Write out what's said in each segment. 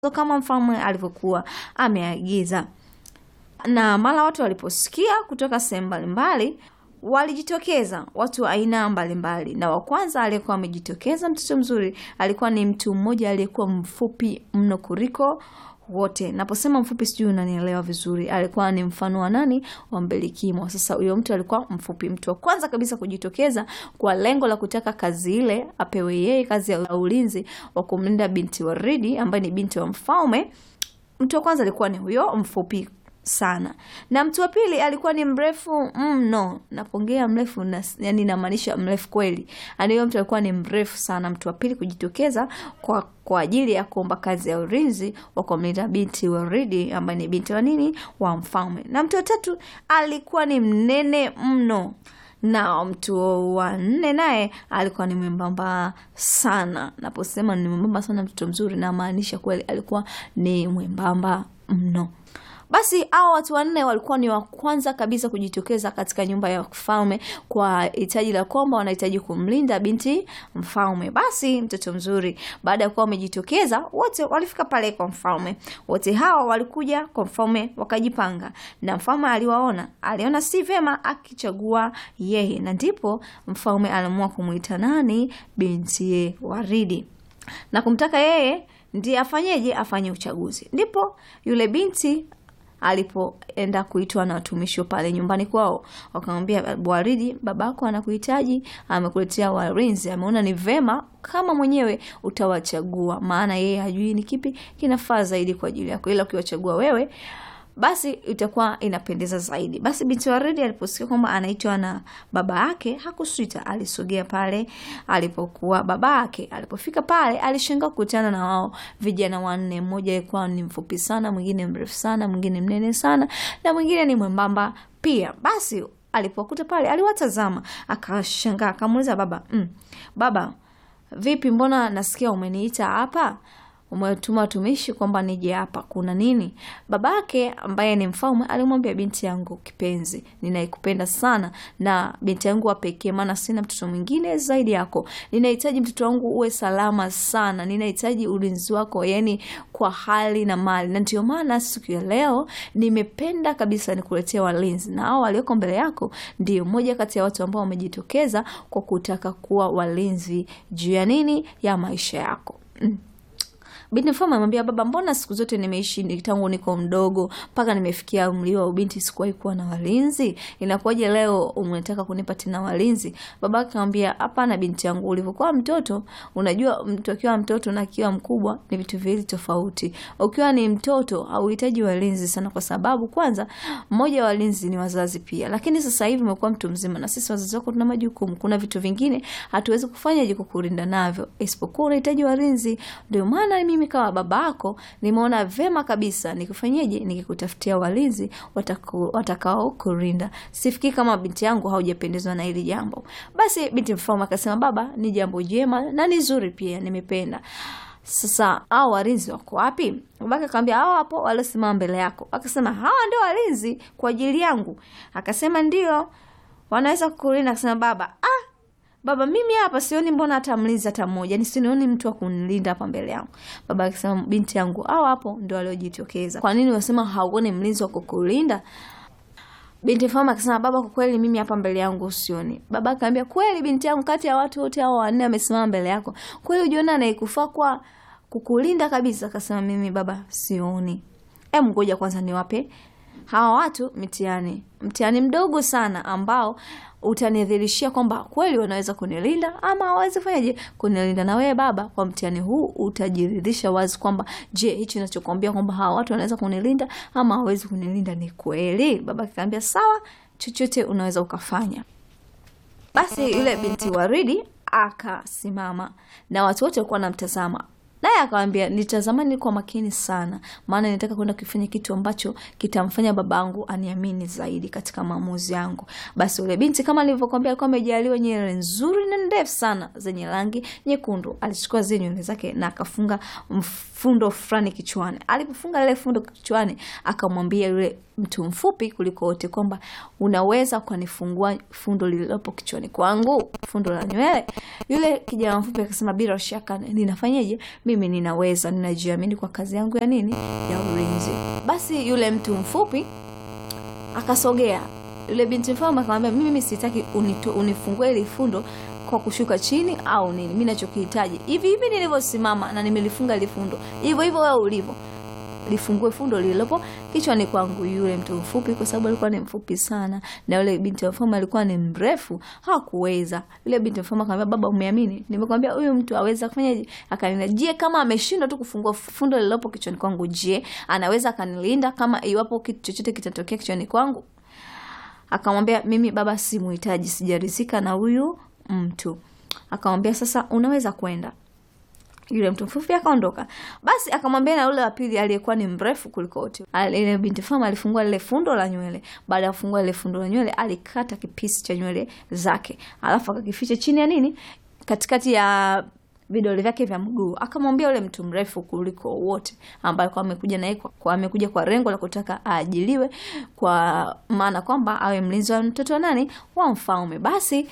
kama mfalme alivyokuwa ameagiza. Na mara watu waliposikia kutoka sehemu mbalimbali walijitokeza watu wa aina mbalimbali, na wa kwanza aliyekuwa amejitokeza mtoto mzuri alikuwa ni mtu mmoja aliyekuwa mfupi mno kuliko wote. Naposema mfupi, sijui unanielewa vizuri. Alikuwa ni mfano wa nani? Wa Mbelikimo. Sasa huyo mtu alikuwa mfupi, mtu wa kwanza kabisa kujitokeza kwa lengo la kutaka kazi ile apewe yeye, kazi ya ulinzi wa kumlinda binti Waridi ambaye ni binti wa mfalme. Mtu wa kwanza alikuwa ni huyo mfupi sana na mtu wa pili alikuwa ni mrefu mno. Napongea mrefu na, yani namaanisha mrefu kweli. Yani huyo mtu alikuwa ni mrefu sana, mtu wa pili kujitokeza kwa kwa ajili ya kuomba kazi ya ulinzi wa kumlinda binti Waridi ambaye ni binti wa nini wa mfalme. Na mtu wa tatu alikuwa ni mnene mno na mtu wa nne naye alikuwa ni mwembamba sana. Naposema ni mwembamba sana, mtoto mzuri, namaanisha kweli alikuwa ni mwembamba mno. Basi hao watu wanne walikuwa ni wa kwanza kabisa kujitokeza katika nyumba ya mfalme kwa hitaji la kwamba wanahitaji kumlinda binti mfalme. Basi mtoto mzuri, baada ya kuwa wamejitokeza wote, walifika pale kwa mfalme. Wote hawa walikuja kwa mfalme wakajipanga, na mfalme aliwaona, aliona si vyema akichagua yeye, na ndipo mfalme aliamua kumwita nani, binti Waridi, na kumtaka yeye ndiye afanyeje, afanye uchaguzi. Ndipo yule binti alipoenda kuitwa na watumishi pale nyumbani kwao, wakamwambia Waridi, babako anakuhitaji, amekuletea walinzi, ameona ni vema kama mwenyewe utawachagua, maana yeye hajui ni kipi kinafaa zaidi kwa ajili yako, ila ukiwachagua wewe basi itakuwa inapendeza zaidi. Basi binti Waridi aliposikia kwamba anaitwa na baba yake hakusita, alisogea pale alipokuwa baba yake. Alipofika pale, alishangaa kukutana na wao vijana wanne. Mmoja alikuwa ni mfupi sana, mwingine mrefu sana, mwingine mnene sana, na mwingine ni mwembamba pia. Basi alipokuta pale, aliwatazama akashangaa, akamuuliza baba, mm, baba vipi, mbona nasikia umeniita hapa umetuma watumishi kwamba nije hapa, kuna nini? Babake ambaye ni mfalme alimwambia, binti yangu kipenzi, ninaikupenda sana na binti yangu wa pekee, maana sina mtoto mwingine zaidi yako. Ninahitaji mtoto wangu uwe salama sana, ninahitaji ulinzi wako, yani kwa hali na mali, na ndio maana siku ya leo nimependa kabisa nikuletea walinzi, na hao walioko mbele yako ndio moja kati ya watu ambao wamejitokeza kwa kutaka kuwa walinzi juu ya nini, ya maisha yako mm. Binti mfalme amwambia baba, mbona siku zote nimeishi tangu niko mdogo mpaka nimefikia umri wa ubinti sikuwahi kuwa na walinzi? Inakuwaje leo umetaka kunipa tena walinzi? Baba akamwambia hapana, binti yangu, ulivyokuwa mtoto, unajua mtu akiwa mtoto na akiwa mkubwa ni vitu viwili tofauti. Ukiwa ni mtoto hauhitaji walinzi sana, kwa sababu kwanza, mmoja wa walinzi ni wazazi pia, lakini sasa hivi umekuwa mtu mzima, na sisi wazazi wako tuna majukumu. Kuna vitu vingine hatuwezi kufanya je kukulinda navyo, isipokuwa unahitaji walinzi. Ndio maana mimi kama baba yako nimeona vema kabisa nikufanyeje, nikikutafutia walinzi watakao kurinda. Sifikiri kama binti yangu haujapendezwa na hili jambo. Basi binti mfalme akasema, baba, ni jambo jema na ni zuri pia, nimependa. Sasa hao walinzi wako wapi? Babake akamwambia hao hapo waliosimama mbele yako. Akasema hawa ndio walinzi kwa ajili yangu? Akasema ndio, wanaweza kukulinda. Akasema baba, ah Baba, mimi hapa sioni, mbona hata mlinzi hata mmoja, ni sioni mtu wa kunilinda hapa mbele yangu. Baba akisema, binti yangu, hao hapo ndio waliojitokeza. Kwa nini unasema hauoni mlinzi wa kukulinda? Binti mfalme akasema, baba, kwa kweli mimi hapa mbele yangu usioni. Baba akaambia, kweli binti yangu, kati ya watu wote hao wanne wamesimama mbele yako, kweli ujiona anayekufaa kwa kukulinda kabisa? Akasema, mimi baba sioni. Em, ngoja kwanza niwape hawa watu mtihani, mtihani mdogo sana ambao utanidhirishia kwamba kweli wanaweza kunilinda ama hawawezi fanyaje kunilinda. Na wewe baba, kwa mtihani huu utajiridhisha wazi kwamba je, hichi ninachokuambia kwamba hawa watu wanaweza kunilinda ama hawawezi kunilinda ni kweli. Baba akaambia sawa, chochote unaweza ukafanya. Basi yule binti Waridi akasimama na watu wote walikuwa wanamtazama naye akawambia, nitazamani kwa makini sana, maana nitaka kwenda kufanya kitu ambacho kitamfanya babangu aniamini zaidi katika maamuzi yangu. Basi ule binti kama nilivyokwambia, alikuwa amejaliwa nywele nzuri na ndefu sana zenye rangi nyekundu. Alichukua zile nywele zake na akafunga mfundo fulani kichwani. Alipofunga lile fundo kichwani, akamwambia yule mtu mfupi kuliko wote, kwamba unaweza ukanifungua fundo lililopo kichwani kwangu, fundo la nywele. Yule kijana mfupi akasema, bila shaka ninafanyaje, mimi ninaweza, ninajiamini kwa kazi yangu ya nini, ya ulinzi. Basi yule mtu mfupi akasogea yule binti mfalme akamwambia, mimi sitaki unifungue ile fundo kwa kushuka chini au nini. Mimi ninachokihitaji hivi hivi nilivyosimama na nimelifunga ile fundo, hivyo hivyo wewe ulivyo lifungue fundo lililopo kichwani kwangu. Yule mtu mfupi, kwa sababu alikuwa ni mfupi sana, na yule binti mfalme alikuwa ni mrefu, hakuweza. Yule binti mfalme akamwambia, baba, umeamini? Nimekwambia huyu mtu aweza kufanyaje? Akanilinda. Je, kama ameshindwa tu kufungua fundo lililopo kichwani kwangu, je, anaweza akanilinda kama iwapo kitu chochote kitatokea kichwani kwangu? Akamwambia, mimi baba simuhitaji, sijarizika na huyu mtu. Akamwambia, sasa unaweza kwenda. Yule mtu mfupi akaondoka. Basi akamwambia na yule wa pili aliyekuwa ni mrefu kuliko wote. Ile binti fama alifungua lile fundo la nywele. Baada ya kufungua lile fundo la nywele, alikata kipisi cha nywele zake, alafu akakificha chini ya nini, katikati ya vidole vyake vya mguu. Akamwambia yule mtu mrefu kuliko wote ambaye kwa amekuja naye kwa amekuja kwa lengo la kutaka aajiliwe, kwa maana kwamba awe mlinzi wa mtoto wa nani, wa mfalme. Basi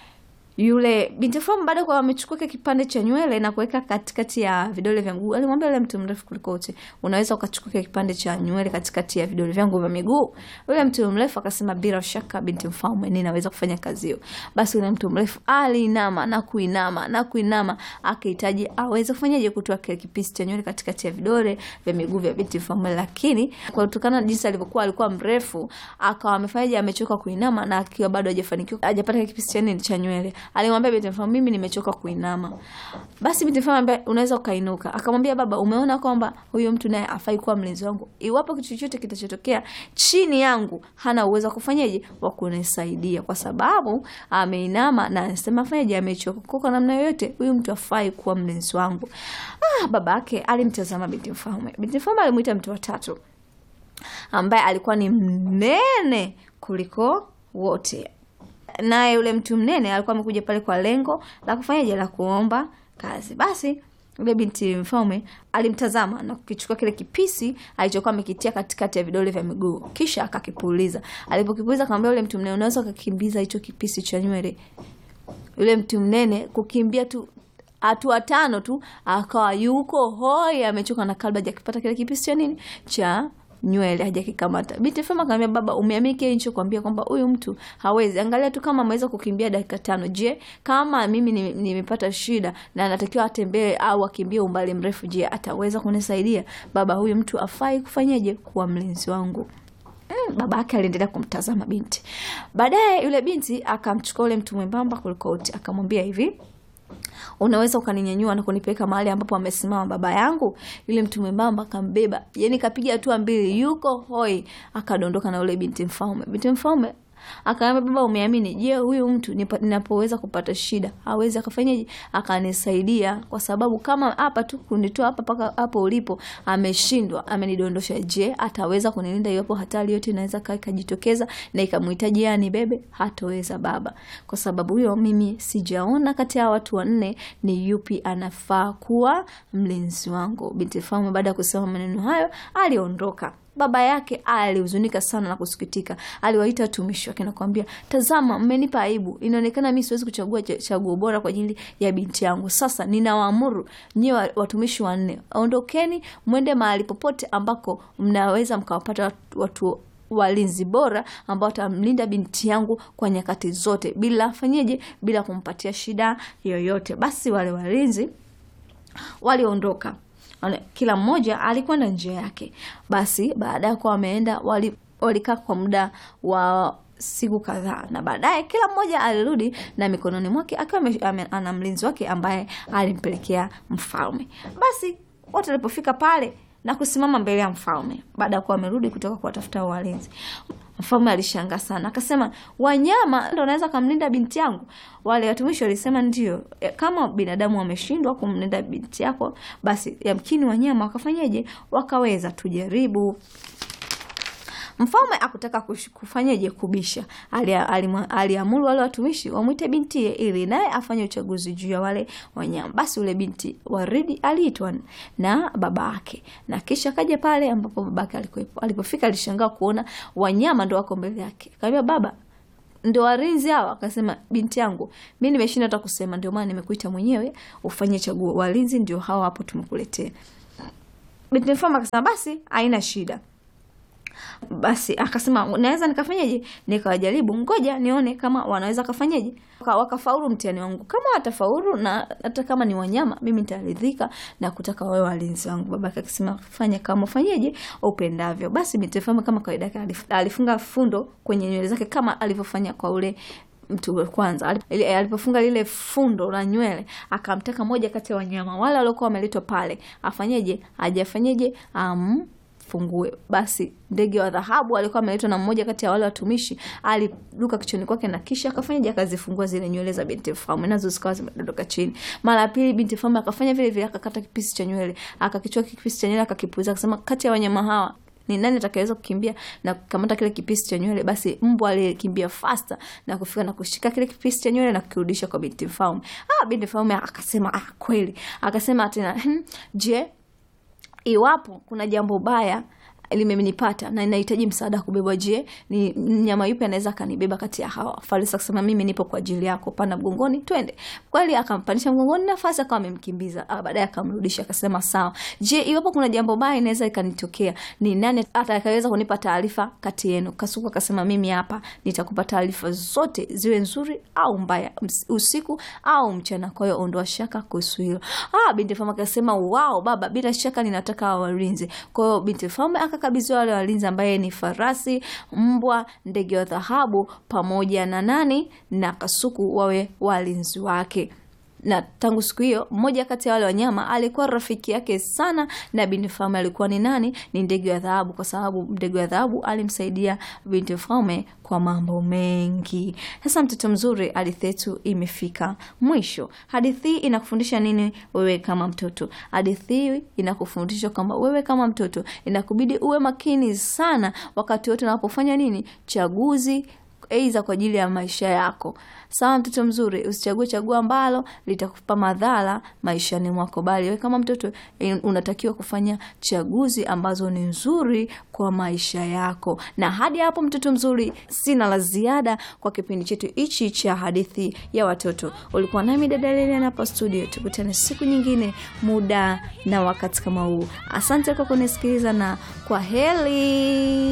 yule binti fulani baada kwa amechukua kile kipande cha nywele na kuweka katikati ya vidole vya mguu, alimwambia yule mtu mrefu kuliko wote, unaweza ukachukua kile kipande cha nywele katikati ya vidole vyangu vya miguu? Yule mtu mrefu akasema, bila shaka binti mfalme, ninaweza kufanya kazi hiyo. Basi yule mtu mrefu aliinama na kuinama na kuinama, akihitaji aweze kufanyaje, kutoa kile kipisi cha nywele katikati ya vidole vya miguu vya binti mfalme, lakini kwa kutokana na jinsi alivyokuwa alikuwa mrefu, akawa amefanyaje, amechoka kuinama na akiwa bado hajafanikiwa, hajapata kile kipisi cha nini cha nywele Alimwambia binti mfalme, mimi nimechoka kuinama. Basi binti mfalme ambaye unaweza ukainuka. Akamwambia, baba, umeona kwamba huyu mtu naye afai kuwa mlinzi wangu. Iwapo kitu chochote kitachotokea chini yangu, hana uwezo wa kufanyaje, wa kunisaidia, kwa sababu ameinama na anasema fanyaje, amechoka. Kwa namna yoyote, huyu mtu afai kuwa mlinzi wangu. Ah, baba yake alimtazama binti mfalme. Binti mfalme alimuita mtu wa tatu ambaye alikuwa ni mnene kuliko wote naye yule mtu mnene alikuwa amekuja pale kwa lengo la kufanyaje, la kuomba kazi. Basi yule binti mfalme alimtazama na kukichukua kile kipisi alichokuwa amekitia katikati ya vidole vya miguu, kisha akakipuliza. Alipokipuliza akamwambia yule mtu mnene, unaweza ukakimbiza hicho kipisi cha nywele. Yule mtu mnene kukimbia tu hatua tano tu akawa yuko hoi, amechoka na kabla hajakipata kile kipisi cha nini cha nywele hajakikamata. Binti Fema akamwambia, baba, umeamini kile nilichokuambia kwamba huyu mtu hawezi? Angalia tu kama ameweza kukimbia dakika tano. Je, kama mimi nimepata shida na natakiwa atembee au akimbie umbali mrefu, je, ataweza kunisaidia? Baba, huyu mtu afai kufanyaje kuwa mlinzi wangu? Mm, baba yake aliendelea kumtazama binti. Baadaye yule binti akamchukua yule mtu mwembamba kuliko wote, akamwambia hivi unaweza ukaninyanyua na kunipeleka mahali ambapo amesimama baba yangu? Yule mtu mwembamba akambeba, yani kapiga hatua mbili, yuko hoi, akadondoka na yule binti mfalme. Binti mfalme akaambia, baba, umeamini? Je, huyu mtu ninapoweza kupata shida hawezi akafanyaje akanisaidia? Kwa sababu kama hapa tu kunitoa hapa mpaka hapo ulipo ameshindwa, amenidondosha. Je, ataweza kunilinda iwapo hatari yote inaweza ikajitokeza na ikamhitaji yeye anibebe? Hataweza baba, kwa sababu huyo mimi sijaona kati ya watu wanne ni yupi anafaa kuwa mlinzi wangu. Binti mfalme baada ya kusema maneno hayo aliondoka. Baba yake alihuzunika sana na kusikitika. Aliwaita watumishi wake na kuambia, tazama, mmenipa aibu. Inaonekana mimi siwezi kuchagua chaguo bora kwa ajili ya binti yangu. Sasa ninawaamuru nyie watumishi wanne, ondokeni mwende mahali popote ambako mnaweza mkawapata watu walinzi bora ambao watamlinda binti yangu kwa nyakati zote, bila fanyeje, bila kumpatia shida yoyote. Basi wale walinzi waliondoka kila mmoja alikwenda njia yake. Basi baada ya kuwa wameenda, walikaa kwa muda wa siku kadhaa, na baadaye kila mmoja alirudi na mikononi mwake akiwa ana mlinzi wake ambaye alimpelekea mfalme. Basi wote walipofika pale na kusimama mbele ya mfalme, baada ya kuwa wamerudi kutoka kuwatafuta walinzi, mfalme alishangaa sana, akasema, wanyama ndo wanaweza kumlinda binti yangu? Wale watumishi walisema ndio, kama binadamu wameshindwa kumlinda binti yako, basi yamkini wanyama wakafanyaje? Wakaweza. Tujaribu. Mfalme akutaka kush- kufanyaje kubisha, alia- alimwa- aliamuru wale watumishi wamwite bintiye ili naye afanye uchaguzi juu ya wale wanyama. Basi ule binti Waridi aliitwa na baba yake, na kisha akaja pale ambapo babake alikuwepo. Alipofika alishangaa kuona wanyama ndo wako mbele yake, kaambia baba ndo warinzi hawa? Akasema, binti yangu, mi nimeshinda hata kusema, ndio maana nimekuita mwenyewe ufanye chaguo. Walinzi ndio hawa hapo, tumekuletea. Binti mfalme akasema, basi haina shida. Basi akasema naweza nikafanyaje? Nikawajaribu, ngoja nione kama wanaweza kafanyaje, Waka- wakafaulu mtihani wangu. Kama watafaulu na hata kama ni wanyama, mimi nitaridhika na kutaka wawe walinzi wangu. Babake akasema fanya kama ufanyeje upendavyo. Basi binti mfalme kama kawaida yake alif- alifunga fundo kwenye nywele zake kama alivyofanya kwa ule mtu wa kwanza Ali- ili- alipofunga lile fundo la nywele akamtaka moja kati ya wanyama wale waliokuwa wameletwa pale afanyeje ajafanyeje amfungue basi ndege wa dhahabu alikuwa ameletwa na mmoja kati ya wale watumishi aliruka kichoni kwake na kisha akafanyaje akazifungua zile nywele za binti mfalme nazo zikawa zimedondoka chini mara ya pili binti mfalme akafanya vile vile akakata kipisi cha nywele akakichua kipisi cha nywele akakipuliza akasema kati ya wanyama hawa ni nani atakayeweza kukimbia na kukamata kile kipisi cha nywele? Basi mbwa alikimbia fasta na kufika na kushika kile kipisi cha nywele na kukirudisha kwa binti mfalme. Ah, binti mfalme akasema ah, kweli. Akasema tena hmm, je, iwapo kuna jambo baya limenipata na inahitaji msaada wa kubebwa, je, ni mnyama yupi anaweza akanibeba kati ya hawa? Farisi akasema mimi nipo kwa ajili yako, panda mgongoni, twende. Kweli akampandisha mgongoni, nafasi akawa amemkimbiza. Ah, baadaye akamrudisha, akasema sawa. Je, iwapo kuna jambo baya inaweza ikanitokea, ni nani atakayeweza kunipa taarifa kati yenu? Kasuku akasema mimi hapa nitakupa taarifa zote, ziwe nzuri au mbaya, ms- usiku au mchana. Kwa hiyo ondoa shaka kuhusu hilo. Ah, binti mfalme akasema wao baba, bila shaka ninataka hawa walinzi. Kwa hiyo binti mfalme akakabidhiwa wale walinzi ambaye ni farasi, mbwa, ndege wa dhahabu pamoja na nani na kasuku wawe walinzi wake na tangu siku hiyo mmoja kati ya wale wanyama alikuwa rafiki yake sana na binti mfalme alikuwa ni nani ni ndege wa dhahabu kwa sababu ndege wa dhahabu alimsaidia binti mfalme kwa mambo mengi sasa mtoto mzuri hadithi yetu imefika mwisho hadithi hii inakufundisha nini wewe kama mtoto hadithi hii inakufundisha kwamba wewe kama mtoto inakubidi uwe makini sana wakati wote unapofanya nini chaguzi aidha kwa ajili ya maisha yako. Sawa, mtoto mzuri, usichague chaguo ambalo litakupa madhara maishani mwako, bali wewe kama mtoto eh, unatakiwa kufanya chaguzi ambazo ni nzuri kwa maisha yako. Na hadi hapo, mtoto mzuri, sina la ziada kwa kipindi chetu hichi cha hadithi ya watoto. Ulikuwa nami dada Lilian hapa studio, tukutane siku nyingine, muda na wakati kama huu. Asante kwa kunisikiliza na kwa heri.